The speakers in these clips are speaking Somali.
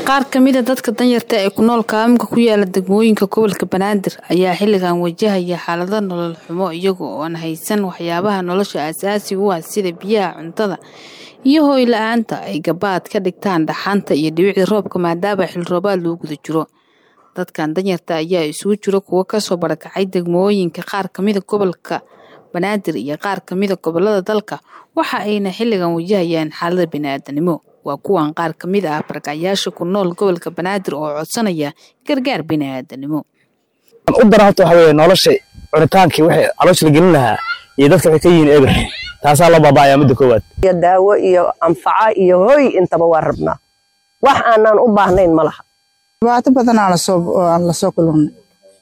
qaar ka mid a dadka danyarta ee ku nool kaaminka ku yaala degmooyinka gobolka banaadir ayaa xilligan wajahaya xaalado nolol xumo iyaga oo aan haysan waxyaabaha nolosha aasaasiga u ah sida biyaha cuntada iyo hooy la-aanta ay gabaad ka dhigtaan dhaxanta iyo dhibicda roobka maadaama xil roobaad loo guda jiro dadkan danyarta ayaa isugu jiro kuwo kasoo barakacay degmooyinka qaar kamida gobolka banaadir iyo qaar kamida gobolada dalka waxa ayna xilligan wajahayaan xaalada biniaadanimo waa kuwan qaar ka mid ah barakacayaasha ku nool gobolka banaadir oo codsanaya gargaar biniaadanimo u dara horta waxa weye nolosha cunitaankii waxay caloosha la gelin lahaa iyo dadka waxay ka yihiin eber taasaa loo baaba'ayaa midda koowaad iyo daawo iyo anfaca iyo hoy intaba waa rabnaa wax aanan u baahnayn ma laha dhibaato badan aan lasoo kulannay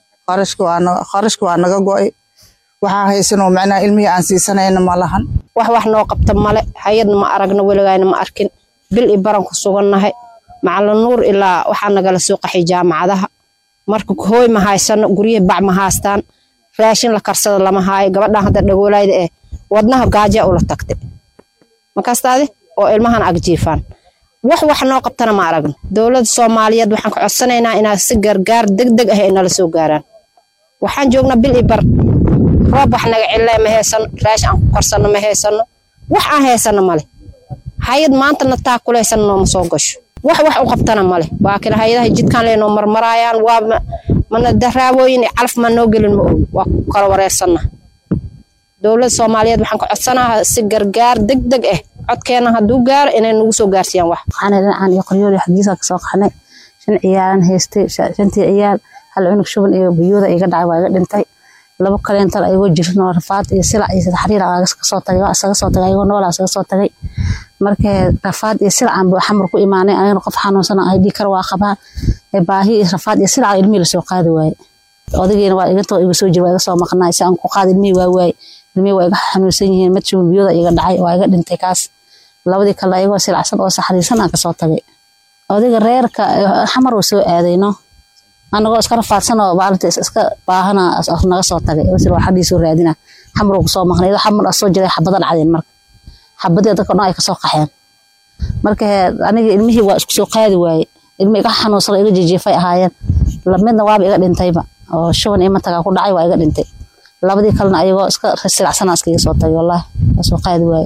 qarashka waa naga go'ay waxaa haysanoo macnaha ilmihii aan siisanayna ma lahan wax wax noo qabta male hay-adna ma aragno weligayna ma arkin bil i baran ku sugannahay macalin nuur ilaa waxaa nagala soo qaxay jaamacadaha marka hooy ma haysano guryihi bac ma haastaan raashin la karsada lama haayo gabadhan hadda dhagoolayda eh wadnaha gaaja ula tagtay makastaadi oo ilmahan agjiifaan wax wax noo qabtana ma aragno dowladda soomaaliyeed waxaan ka codsanaynaa inaa si gargaar deg deg ah ay nala soo gaaraan waxaan joognaa bil i bar roob wax naga cille ma haysano raashin aan ku karsano ma haysano wax aan haysano male hay-ad maantana taa kulaysan nooma soo gasho wax wax u qabtana male baakin hay-adaha jidkaan leenoo marmaraayaan waa mana daraawooyin calaf ma noo gelin ma og waa ku kala wareersanna dowladda soomaaliyeed waxaan ka codsanaha si gargaar deg deg ah codkeena hadduu gaaro inay nagu soo gaarsiiyaan wax waxaana dhinacaan iyo qoryooli xaggiisa ka soo qaxnay shan ciyaalan haystay shantii ciyaal hal cunug shuban iyo biyooda iga dhacay waa iga dhintay laba kaleental ayagoo jirin oo rafaad iyo silac iyo xariir kasoo tagay waa isaga soo tagay ayagoo noolaa isaga soo tagay markee rafaad iyo silacan buu xamar ku imaanay anigana qof xanuunsan ay dhii kar waa qabaa baahi iyo rafaad iyo silaca ilmihii lasoo qaadi waaye odagiina waa igantoo iga soo jira waa iga soo maqnaa si aan ku qaadi ilmihii waa waaye ilmihii waa iga xanuunsan yihiin mad shuban biyooda iga dhacay waa iga dhintay kaas labadii kale ayagoo silacsan oo saxriirsan aan kasoo tagay odayga reerka xamar uu soo aadayno anagoo iska rafaadsan oo maalinta iska baahana naga soo tagay wasir waa xaggiisoo raadina xamar uu kusoo maqnay xamar soo jiray xabada dhacdeen marka xabadii dadka dhan ay kasoo qaxeen marka aniga ilmihii waa isku soo qaadi waaye ilmi iga xanuunsan iga jijiifay ahaayeen midna waaba iga dhintayba oo shuban iyo matagaa ku dhacay waa iga dhintay labadii kalena ayagoo iska silacsanaa iskaga soo tagay wallaahi waa soo qaadi waaye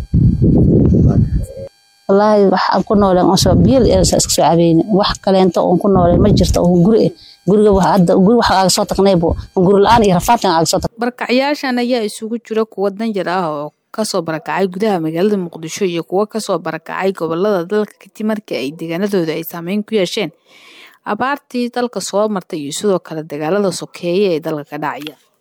wallaahi wax aan ku nooleen oo soo biil iska soo cabeyne wax kaleento oon ku nooleen ma jirto oo guri eh guriga hadda guri wax aaga soo tagnaybo guri la-aan iyo rafaadkan aaga soo tag barakacayaashan ayaa isugu jira kuwa danjar ah oo kasoo barakacay gudaha magaalada muqdisho iyo kuwo kasoo barakacay gobolada dalka kadib markii ay deegaanadooda ay saameyn ku yeesheen abaartii dalka soo martay iyo sidoo kale dagaalada sokeeye ee dalka ka dhacaya